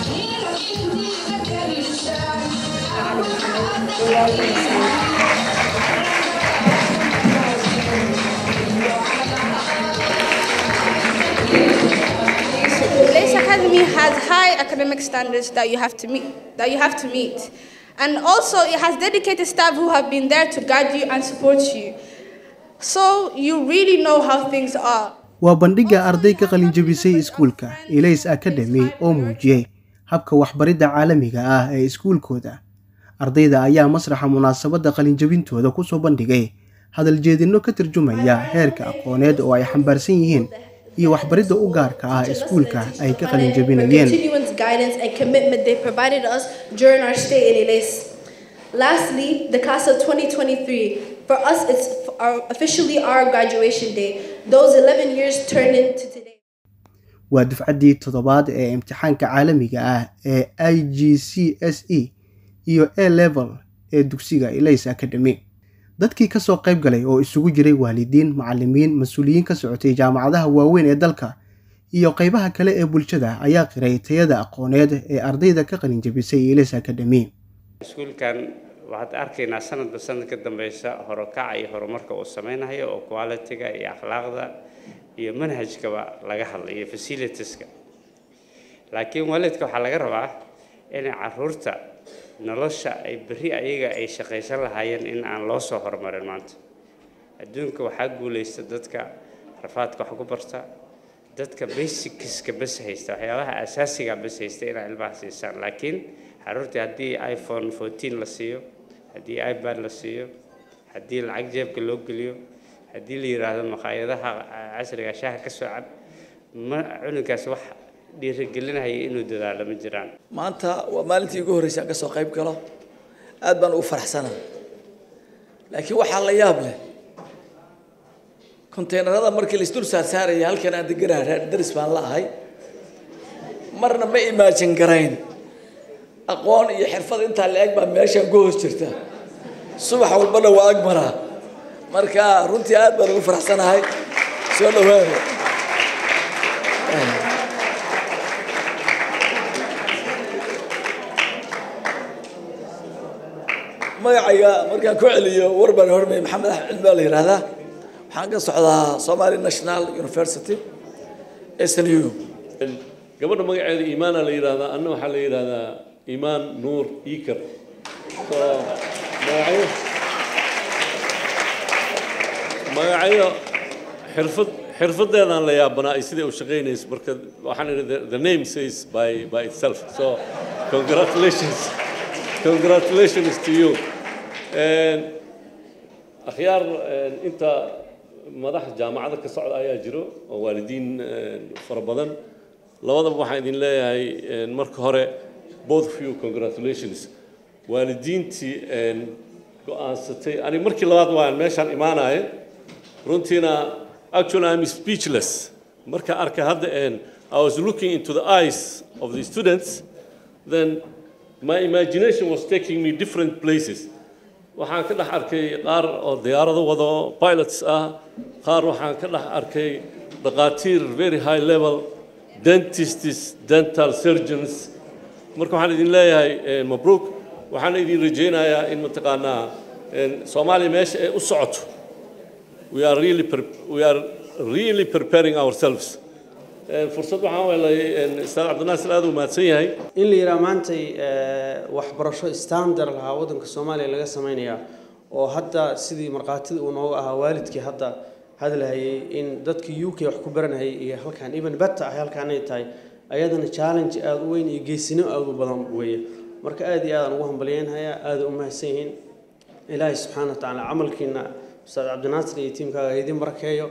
Lace Academy has high academic standards that you have to meet. That you have to meet, and also it has dedicated staff who have been there to guide you and support you, so you really know how things are. waa bandhigga arday ka qalinjabisay iskuulka elays academy oo muujiyey habka waxbaridda caalamiga ah ee iskuulkooda ardayda ayaa masraxa munaasabadda qalinjabintooda kusoo bandhigay hadaljeedinno ka tarjumaya heerka aqooneed oo ay xambaarsan yihiin iyo waxbaridda u gaarka ah iskuulka ay ka qalinjabinayeen continuance guidance and commitment they provided us during our stay in Elais. Lastly, the class of 2023. For us, it's our, officially our graduation day. Those 11 years turned into today. waa dufcaddii toddobaad ee imtixaanka caalamiga ah ee i g c s e iyo a level ee dugsiga elays academy dadkii kasoo qayb galay oo isugu jiray waalidiin macalimiin mas-uuliyiin ka socotay jaamacadaha waaweyn ee dalka iyo qaybaha kale ee bulshada ayaa qiray tayada aqooneed ee ardayda ka qalinjabisay elays academy iskuulkan waxaad arkaynaa sanadba sanad ka dambeysa horokaca iyo horumarka uu sameynayo oo quality-ga iyo akhlaaqda iyo manhajkaba laga hadlay iyo facilitieska laakiin waalidka waxaa laga rabaa inay caruurta nolosha ay berri ayaga ay shaqaysan lahaayeen in aan loo soo horumarin maanta adduunka waxaa guulaysta dadka rafaadka wax ku barta dadka basicska bas haysta waxyaabaha asaasiga bas haysta inay ilmaha siisaan laakiin caruurtii haddii iphone fourteen la siiyo haddii ipad la siiyo haddii lacag jeebka loo geliyo haddii la yidhaahdo maqaayadaha casriga shaaha ka soo cab ma culinkaas wax dhiirigelinaya inuu dadaalo ma jiraan maanta waa maalintii ugu horreysay aan ka soo qayb galo aad baan ugu faraxsana laakiin waxaa la yaab leh konteynerada markii laisdul saarsaaraya halkan aan deganaa reer daris baan la ahay marna ma imaajin garayn aqoon iyo xirfad intaa la eg baa meeshaan ku hoos jirta subax walbana waa ag maraa marka runtii aad baan ugu faraxsanahay soo dhawaada magacayga markaan ku celiyo warbaan hormay maxamed axmed cilmi baa la yidhaahdaa waxaan ka socdaa somali national university snu gabadha magaceeda iimaana la yidhaahdaa anna waxaa la yidhaahdaa iimaan nuur iikar so magacyo magacyo xirfad xirfadeedaan la yaabanaa ay siday u shaqaynayso marka waxaan idhi the- the name says by by itself so congratulations congratulations to you And akhyaar inta madax jaamacada ka socda ayaa jiro oo waalidiin fara badan labadaba waxaan idin leeyahay marka hore both of you congratulations waalidiintii go-aansatay aniga markii labaad waan meeshaan imaanaya runtiina actually I'm speechless marka arkay hadda I was looking into the eyes of the students then my imagination was taking me different places waxaan ka dhex arkay qaar oo diyaarado wado pilots ah qaar waxaan ka dhex arkay dhaqaatiir very high level dentists dental surgeons marka waxaan idin leeyahay mabruuk waxaan idin rajaynayaa in mataqaanaa soomaaliya meesha ay u socoto we are really we are really preparing ourselves fursad waxaan welay ustaad cabdinaasir aad u mahadsan yahay in la yidhaha maantay waxbarasho standard lahaa waddanka soomaaliya laga samaynayaa oo hadda sidii markhaatida uu nooga ahaa waalidkii hadda hadlahayay in dadkii u k wax ku baranayay iyo halkaan even beta ah halkaanay tahay ayadana challenge aada u weyn iyo geesino aada u badan weeye marka aada iyo aadaan ugu hambalyeynhayaa aada u mahadsan yihiin ilaahay subxaana wa tacaala camalkiina ustaad cabdinaasir iyo tiimkaaga ha idin barakeeyo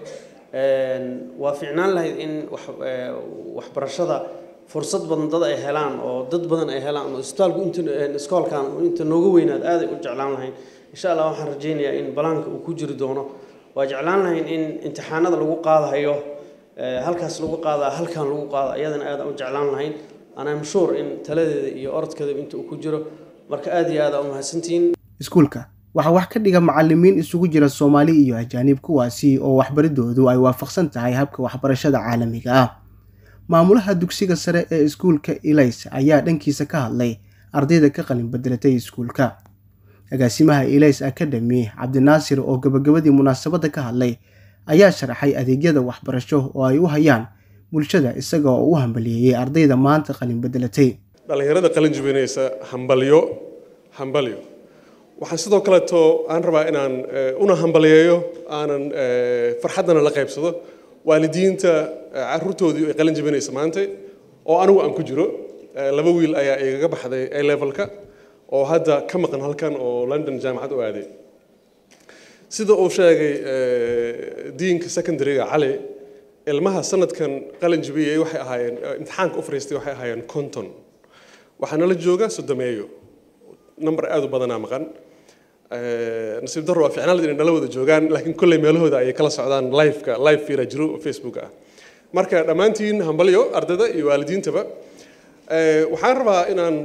waa ficnaan lahayd in waxbarashada fursad badan dad ay helaan oo dad badan ay helaan oo isbitaalku inta iskoolkan inta nooga weynaad aaday u jeclaan lahayn insha allah waxaan rajaynayaa in balaanka uu ku jiri doono waa jeclaan lahayn in imtixaanada lagu qaadahayo halkaas lagu qaadaa halkan lagu qaada iyadana aad u jeclaan lahayn and I'm sure in taladeeda iyo orodkeeda inta uu ku jiro marka aad iyo aad u mahadsantihiin iskuulka waxaa wax ka dhiga macalimiin isugu jira soomaali iyo ajaanib kuwaasi oo waxbaridoodu ay waafaqsan tahay habka waxbarashada caalamiga ah maamulaha dugsiga sare ee iskuulka ilays ayaa dhankiisa ka hadlay ardayda ka qalin bedelatay iskuulka agaasimaha ilays academy cabdinaasir oo gabagabadii munaasabadda ka hadlay ayaa sharaxay adeegyada waxbarasho oo ay u hayaan bulshada isaga oo u hambaliyeeyey ardayda maanta qalin bedelatay dhallinyarada qalin jibinaysa hambalyo hambalyo waxaan sidoo kaleeto aan rabaa inaan una hambaliyeeyo aanan farxaddana la qaybsado waalidiinta caruurtoodii ay qalin jibinaysa maanta oo anigu aan ku jiro laba wiil ayaa igaga baxday a levelka oo hadda ka maqan halkan oo london jaamacad u aaday sida uu sheegay diinka secondaryga cali ilmaha sanadkan qalin jibiyey waxay ahaayeen imtixaanka u fariistay waxay ahaayeen conton waxaa nala jooga sodomeeyo number aad u badanaa maqan nasiib darro waa ficnaalad inay nala wada joogaan laakiin kolley meelahooda ayay kala socdaan liveka live fiira jiro oo facebook ah marka dhammaantiin hambalyo ardayda iyo waalidiintaba waxaan rabaa inaan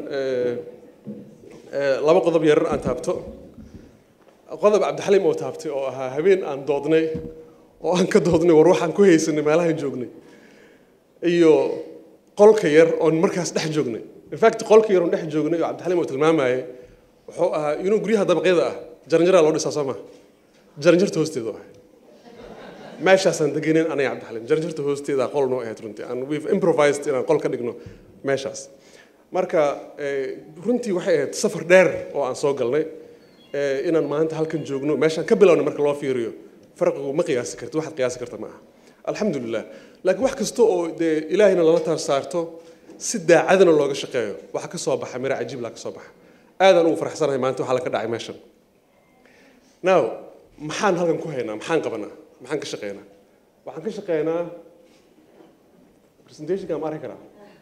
laba qodob yarar aan taabto qodob cabdixaliim oo taabtay oo ahaa habeen aan doodnay oo aan ka doodnay war waxaan ku haysanay meelahaan joognay iyo qolka yar oon markaas dhex joognay infact qolka yar oon dhex joognay oo cabdixaliim oo tilmaamayay wuxuu ahaa inuu guryaha dabaqyada ah jaranjaraa loo dhisaa soo maha jaranjarta hoosteedu ahay meeshaasaan degenayn aniga cabdixaliim jaranjarta hoosteeda qol noo ahayd runtii and we've improvised inaan qol ka dhigno meeshaas marka runtii waxay ahayd safar dheer oo aan soo galnay inaan maanta halkan joogno meeshaan ka bilowna marka loo fiiriyo farqigu ma qiyaasi karti waxaad qiyaasi karta ma aha alxamdulilah laakiin wax kasta oo dee ilaahayna lala taar saarto si daacadana looga shaqeeyo waxa ka soo baxa miro cajiib laa ka soo baxa aadaan ugu faraxsanahay maanta waxaa la ka dhacay meeshan now maxaan halkan ku haynaa maxaan qabanaa maxaan ka shaqeynaa waxaan ka shaqeynaa presentationka ma arki karaa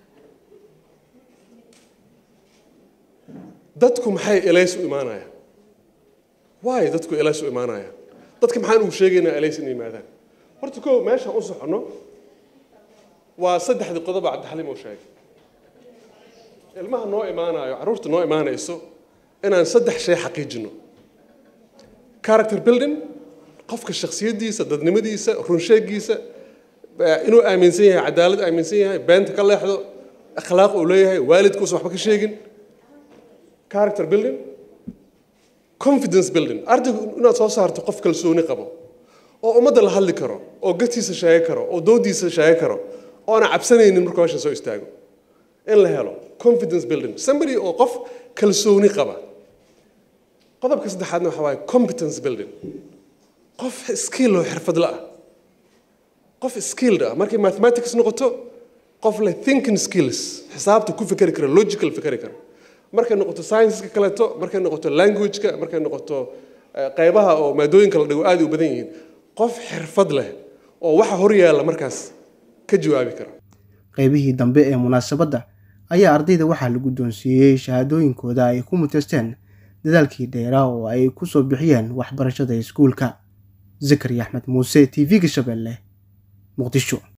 dadku maxay elays u imaanayaan waay dadku elays u imaanayaan dadka maxaan ugu sheegaynaa elays inay yimaadaan horta koo meeshaan u soconno waa saddexdii qodoba cabdixaliim uu sheegay ilmaha noo imaanayo carruurta noo imaanayso inaan saddex shay xaqiijino character building qofka shakhsiyaddiisa dadnimadiisa runsheegiisa inuu aaminsan yahay cadaalad aaminsan yahay beenta ka leexdo akhlaaq uu leeyahay waalidkuusan waxba ka sheegin character building confidence building ardaygu inaad soo saarto qof kalsooni qabo oo ummadda la hadli karo oo gatiisa sheegi karo oo doodiisa sheegi karo oo aan cabsanaynin markuu meeshan soo istaago in la helo confidence building somebody oo qof kalsooni qaba qodobka saddexaadna waxa waaye competence building qof skill oo xirfadla ah qof skilled ah markay mathematics noqoto qof leh thinking skills xisaabta ku fikeri kara logical fikeri kara markay noqoto scienceska kaleeto markay noqoto languageka markay noqoto qaybaha oo maadooyinka la dhigo aad u badan yihiin qof xirfad leh oo waxa hor yaalla markaas ka jawaabi kara qaybihii dambe ee munaasabadda ayaa ardayda waxaa la guddoonsiiyey shahaadooyinkooda ay ku muteysteen dadaalkii dheeraa oo ay ku soo bixiyeen waxbarashada iskuulka zakari axmed muuse t v-ga shabeelle muqdisho